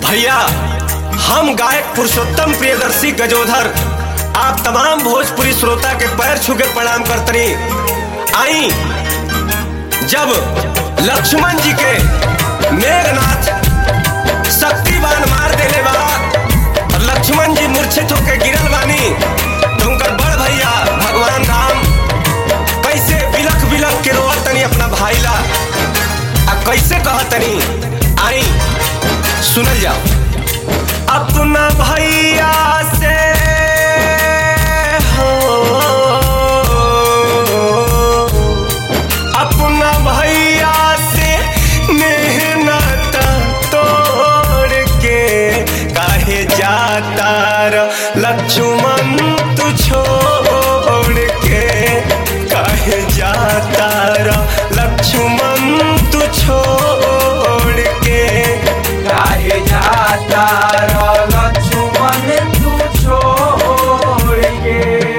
भैया हम गायक पुरुषोत्तम प्रियदर्शी गजोधर आप तमाम भोजपुरी श्रोता के पैर छू के प्रणाम करतनी आई जब लक्ष्मण जी के मेघनाथ शक्तिवान मार देले बा और लक्ष्मण जी मूर्छित होके गिरल बानी तो उनकर बड़ भैया भगवान राम कैसे बिलख बिलख के रोअत तनी अपना भाई ला आ कैसे कहतनी आई सुनल जाओ अपना भैया से हो अपना भैया से मेहनत तोड़ के काहे जाता र लक्ष्मण तू छोड़ के काहे जाता र लक्ष्मण तू छोड़ के काहे जाता रो लक्ष्मण तू छोड़ के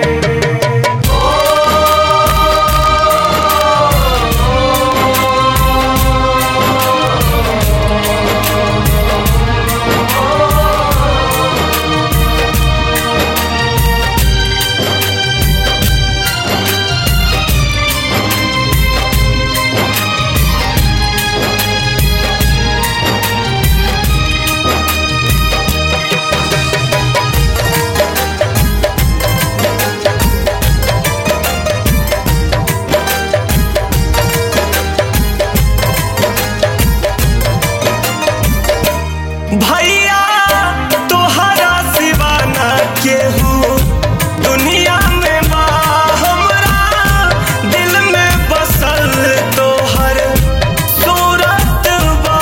भैया तोहरा सिवा ना केहू दुनिया में बा हमरा दिल में बसल तोहर सूरत बा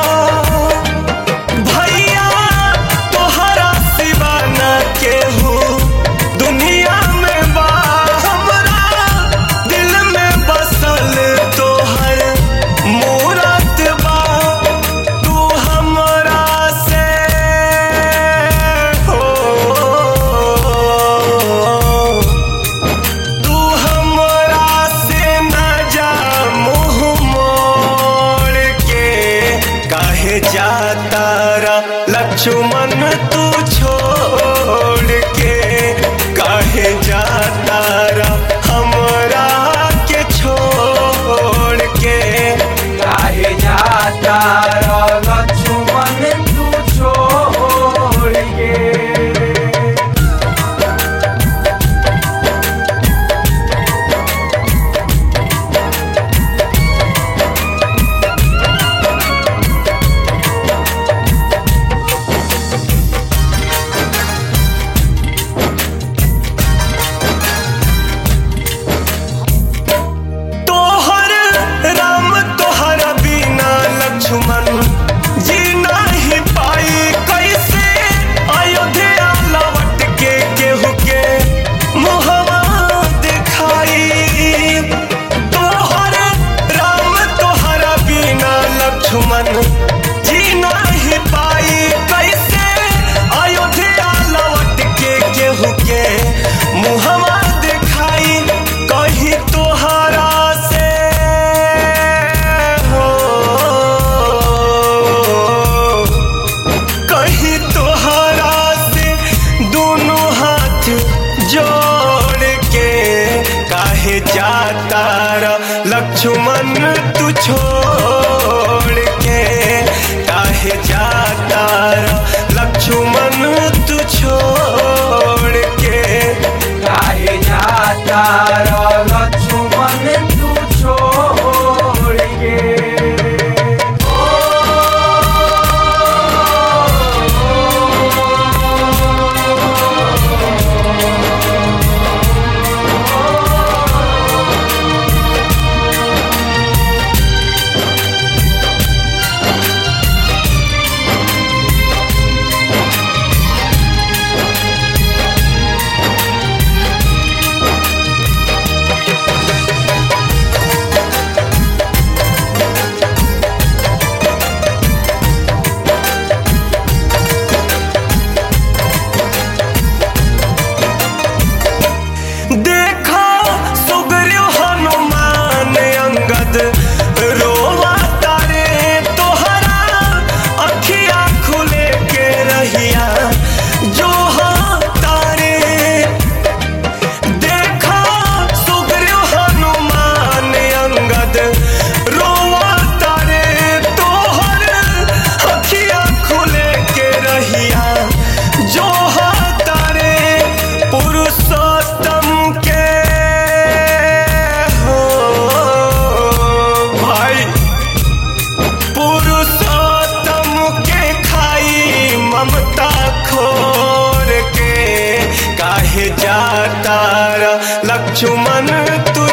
भैया तोहरा सिवा ना केहू दुनिया में बा हमरा दिल में बसल तोहर मूरत बा तू हमरा से हो तू हमरा से न जा मुँह मोड़ के काहे जाता रा लक्ष्मण तू छोड़ के काहे जाता रा हमरा के छोड़ के काहे जाता रो लक्ष्मण तू छोड़ के तोहर राम तोहर बिना लक्ष्मण जी नहीं पाई कैसे अयोध्या लौट के केहू के मुहवा दिखाई तोहर राम तोहर बिना लक्ष्मण जी नहीं पाई कैसे अयोध्या लौट के केहू के मुहवा दिखाई कहीं तोहरा से हो कहीं तोहरा से दोनों हाथ जोड़ के काहे जाता रा लक्ष्मण तू छोड़ के काहे जाता रा लक्ष्मण तू छोड़ के काहे जाता रो लक्ष्मण तू छोड़ के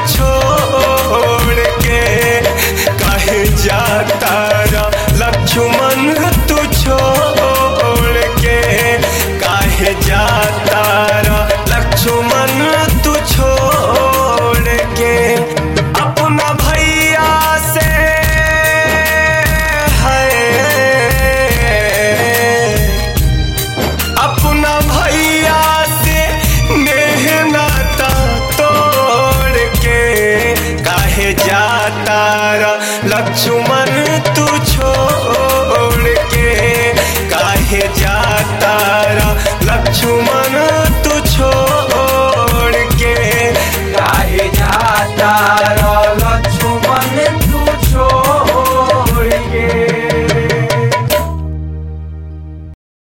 छोड़ के काहे जाता रा लक्ष्मण तू छोड़ के काहे जाता रा लक्ष्मण तू छोड़ के अपना भैया से है अपना भैया से नेह नाता तोड़ के काहे जाता रा लक्ष्मण तू छोड़ के काहे जाता रा लक्ष्मण